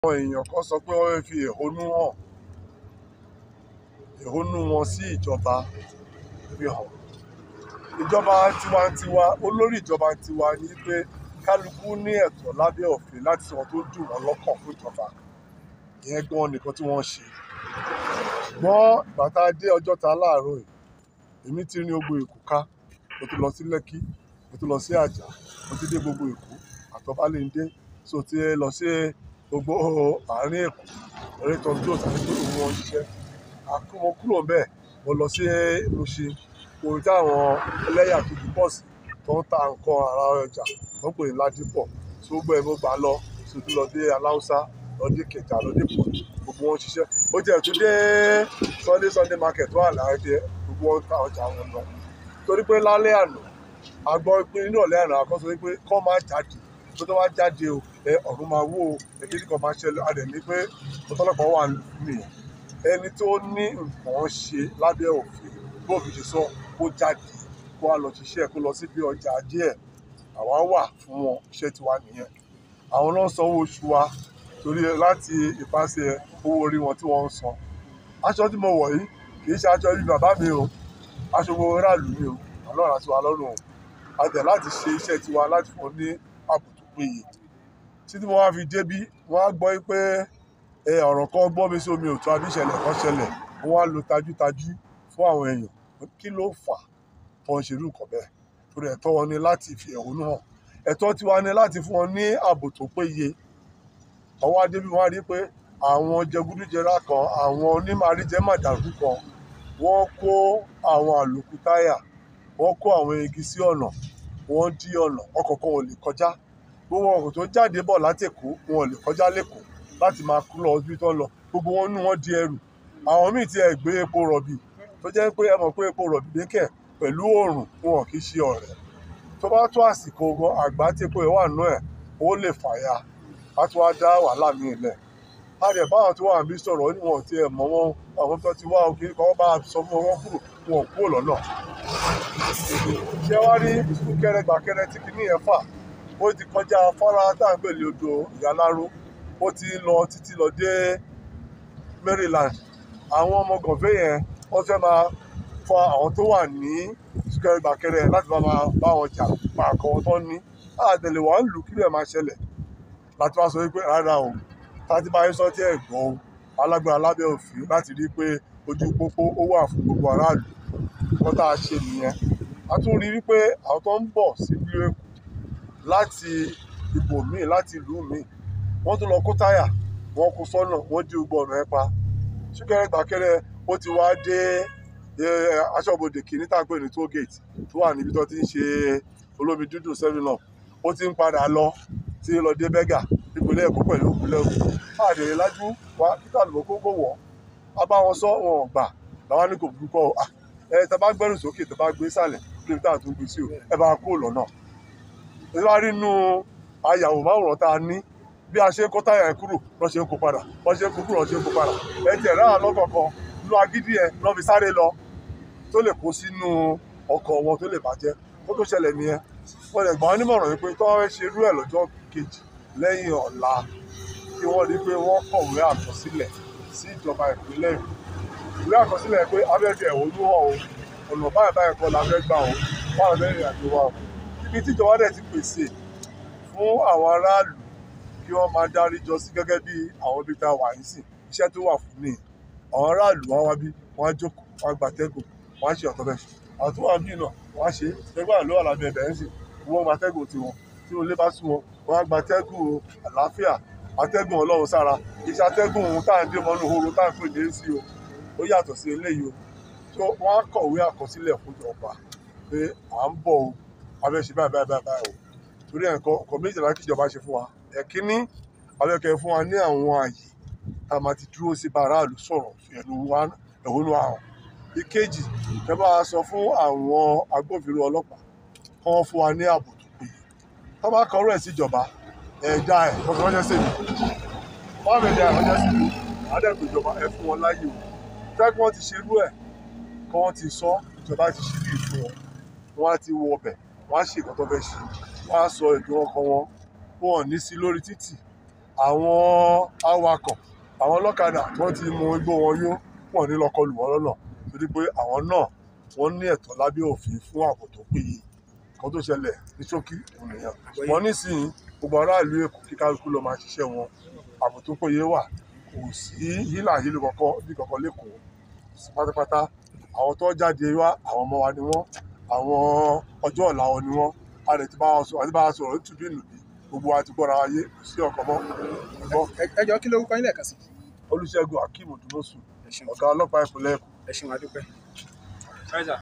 àwọn èèyàn kan sọ pé wọ́n fẹ́ fi ẹ̀hónú hàn ẹ̀hónú wọn sí ìjọba fi hàn ìjọba tiwantiwa olórí ìjọba tiwa ni pé kálukú ní ẹ̀tọ́ lábẹ́ òfin láti sọ ohun tó dùn wọ́n lọ́kàn fún ìjọba ìyẹn gan nìkan tí wọ́n ṣe ṣùgbọ́n ìgbà tá a dé Ọjọ́ta láàárọ̀ yìí èmi ti rin gbogbo Èkó ká mo ti lọ sí Lẹ́kí mo ti lọ sí Àjà mo ti dé gbogbo Èkó àtọ́bálẹ́ndé so ti lọ sí gbogbo àárín Èkó eré tọ́jú òtún àti gbogbo wọn ṣiṣẹ́ mo kúrò bẹ́ẹ̀ mo lọ sí Mushin orí táwọn ẹlẹ́yà kejì pọ̀ sí tó ń ta nǹkan ara ọjà tó ń pè ní Ládìpọ̀ tó gbọ́ ẹ̀ mo gbà lọ tó tún lọ dé Aláùsá lọ dé Ìkẹjà lọ dé Ìkòyí gbogbo wọn ṣiṣẹ́ ó tiẹ̀ tún dé Sunday Sunday market wà láàdé gbogbo wọn ta ọjà wọn lọ torí pé lálẹ́ àná a gbọ́ pé nínú ọ̀lẹ́ àná a kọ́ sọ pé kọ́ máa jáde tó tó wá jáde o ẹ ọ̀run máa wó o èkéjì kan máa ṣẹlẹ̀ a dẹ̀ ní pé ọ̀tọ́lọ́pàá wà nìyẹn ẹni tó ní nǹkan ṣe lábẹ́ òfin bó fi ṣe sọ kó jáde kó wá lọ ṣiṣẹ́ kó lọ síbi ọjà ajé ẹ̀ àwa wà fún wọn iṣẹ́ tiwa nìyẹn àwọn náà sanwó oṣù wa torí láti ìpàṣẹ owó orí wọn tí wọ́n ń san aṣọ tí mo wọ̀ yìí kì í ṣe aṣọ ibi bàbá mi o aṣọ gbogbo aráàlú mi o ọlọ́run àti wa lọ́rùn o a tẹ̀ láti ṣe iṣẹ́ tiwa láti fún ní ààbò tó péye títí mo wá fi débí wọ́n á gbọ́ pé ẹ ọ̀rọ̀ kan gbọ́ mi sí omi òtún àbí ìṣẹ̀lẹ̀ kan ṣẹlẹ̀ wọ́n á lo tajútajú fún àwọn èèyàn kí ló fà tó ń ṣerú nǹkan bẹ́ẹ̀ torí ẹ̀tọ́ wọn ni láti fi ẹ̀hónú hàn ẹ̀tọ́ tiwa ni láti fún wọn ní ààbò tó péye ọwọ́ adébí wọn á rí pé àwọn jẹgúdújẹrá kan àwọn onímàríjẹ màdàrú kan wọ́n kó àwọn àlòkù táyà wọ́n kó àwọn igi sí ọ̀nà wọ́n dí ọ̀nà ọkọ̀ kan ò lè kọjá gbogbo ọkọ̀ tó jáde bọ̀ látèkó wọn ò lè kọjá lẹ́kọ̀ọ́ láti máa kú lọ ibi tó ń lọ gbogbo wọn nú wọn di ẹrù àwọn míì ti ẹ̀ gbé epo rọ̀bì tó jẹ́ pé ẹ mọ̀ pé epo rọ̀bì dékẹ̀ pẹ̀lú oòrùn wọn kì í ṣe ọ̀rẹ́ tó bá tó àsìkò gan àgbá tí epo ẹ̀ wà nú ẹ̀ ó lè fàya á tún wá dá wàhálà míì lẹ̀ a rẹ̀ báwọn tó wà níbí sọ̀rọ̀ ó ní wọn ò tiẹ̀ mọ̀ wọn àwọn tó ti wá òkè kọ́ bá sọ fún wọn kúrò wọn ò kúrò lọ́nà ṣé wá rí súnkẹrẹ gbàkẹrẹ tí kìíní yẹn fà ó ti kọjá afárá tá à ń gbèlè odò ìyáláró ó ti lọ títí lọ dé Maryland àwọn ọmọ gànfẹ́ yẹn wọ́n fẹ́ máa fa àwọn tó wà ní súnkẹrẹ gbàkẹrẹ láti bá máa bá wọn jà pa àkọ́ wọn tó ní àtẹ̀lé wà ń lù kí lè máa ṣẹlẹ̀ láti wá sọ wípé rárá o tàbí bá yín sọ tí ẹ̀ gbọ́ o alágbára lábẹ́ òfin láti rí i pé ojú pópó ó wà fún gbogbo aráàlú nǹkan tá a ṣe nìyẹn a tún rí wípé àwọn tó ń bọ̀ sílùú Èkó láti ibòmíì láti ìlú míì wọ́n tún lọ kó táyà wọ́n kó sọ́nà wọ́n dí gbogbo ọ̀nà ẹ̀ pa súnkẹrẹ gbàkẹrẹ ó ti wá dé aṣọ́bodè kìíní tá à ń pè ní toll gate tó wà níbi tó ti ń ṣe olómi dúdú seven up ó ti ń padà lọ tí lọ dé bẹ́gà ìpínlẹ̀ Èkó pẹ̀lú ìpínlẹ̀ Ògùn àdèrè lájú wa kíkà ló kó kó wọ̀ a bá wọn sọ wọn ò gbà làwọn ní kò burúkọ ẹ tẹ bá gbẹrù sókè tẹ bá gbé sàlẹ̀ kí n tà tún gbé sí o ẹ bá kó lọ́nà ẹ bá rí inú ayàwòmáwòrán tá a ní bí a ṣe ń kó táyà ẹ kúrò lọ́ ṣe ń kó padà lọ́ ṣe ń kó kúrò lọ́ ṣe ń kó padà ẹ tiẹ̀ ráhà lọ́kọ̀ọ̀kan lu agídí ẹ lọ́ fi sáré lọ tó lè kó sínú ọkọ̀ wọn tó lè bàjẹ́ kó tó ṣẹlẹ̀ nìyẹn wọ́n lè gbà wọ́n nímọ̀ràn wípé tó wọ́n ṣe irú ẹ̀ lọ́jọ́ kejì lẹ́yìn ọ̀la kí wọ́n rí pé wọ́n kọ̀wé àkọsílẹ̀ sí ìjọba ìpínlẹ̀ Èkó ìwé àkọsílẹ̀ pé abẹ́fẹ́ ẹ̀hónú hàn o ọ̀nà báyìí báyìí kọ́ la fẹ́ gbà o báwọn fẹ́ rìn àjò wa o ibi tíjọba dẹ̀ ti pèsè fún àwọn aráàlú kí wọ́n máa dárí jọ sí gẹ́gẹ́ bí àwọn ibi tá a wà yìí sìn iṣẹ́ tó wà fún nìyẹn àwọn aráàlú wọn wá bí wọ́n á jókòó wọ́n á gbatẹ́gùn wọ́n á ṣe ọ̀tọ̀ bẹ́ẹ̀ àwọn tó wà bí náà wọ́n á ṣe ẹgbẹ́ àlọ́ àlàbẹ̀ ẹ̀bẹ̀ ń sìn wọ́n gbatẹ́gùn tiwọn tí olè bá sún wọn wọ́n á gbatẹ́gùn àlàáfíà atẹ́gùn ọlọ́run sára iṣẹ́ atẹ́gùn ohun tá à ń dé mọ́nú horo tá à ń pè ní èsì o ó yàtọ̀ sí eléyìí o tó wọ́n á kọ̀wé àkọsílẹ̀ fún ìjọba pé à ń bọ̀ o abẹ́ṣe báyìí báyìí báyìí báyìí o torí ẹ̀kọ́ ọkọ̀ méjìlá kí ìjọba ṣe fún wa ẹ̀kíní abẹ́kẹ́ fún wa ní àwọn àyè tá a máa ti dúró sí bá aráàlú sọ̀rọ̀ fi ẹ̀hónú àwọn ìkejì ẹ bá a sọ fún àwọn agbófinró ọlọ́pàá kí wọ́n fún wa ní ààbò tó péye tó bá kọrọ ẹ̀ síjọba ẹ̀dá ẹ̀ kọ́kọ́ ránṣẹ́ sí mi wọ́n á bẹ̀ dá ẹ̀ ránṣẹ́ sí mi àdẹ́kùn ìjọba ẹ fún wọn láyè o fẹ́ kí wọ́n ti ṣerú ẹ̀ kí wọ́n ti sọ ìjọba ti ṣe bí ìfún wọn wọ́n á ti wọ ọbẹ̀ wọ́n á ṣe nǹkan tó fẹ́ ṣe wọ́n á sọ èdè ọkàn wọn wọn ò ní sí lórí títì àwọn awakọ̀ àwọn ọlọ́kadà tí wọ́n ti mu igbó wọn yó wọ́n ní lọ kọlù wọ́n lọ́nà torí pé àwọn náà wọ́n ní ẹ̀tọ́ lábẹ́ òfin fún ààbò tó péye kan tó ṣẹlẹ̀ ní ṣókí òun nìyẹn wọ́n nísìnyí gbogbo aráàlú èkó kí kálukú lọ máa ṣiṣẹ́ wọn ààbò tó péye wà kò sí hílà hílò kankan bí kankan lẹ́kọ̀ọ́ sí pátápátá àwọn tó jáde wá àwọn ọmọ wa ni wọ́n àwọn ọjọ́ ọ̀la wọn ni wọ́n a lè ti bá wọn sọ̀rọ̀ àti bá wọn sọ̀rọ̀ nítorí ìlùbí gbogbo wa ti gbọ́ra wáyé kò sí ọkọ̀ mọ́ gbọ́ Ẹ- ẹ jọ kí lórúkọ yín lẹ́ẹ̀kan sí olùṣègùn akeem odùmọ̀sù ẹ ṣeun ọ̀gá ọlọ́pàá ìpínlẹ̀ èkó ẹ ṣeun adúpẹ́.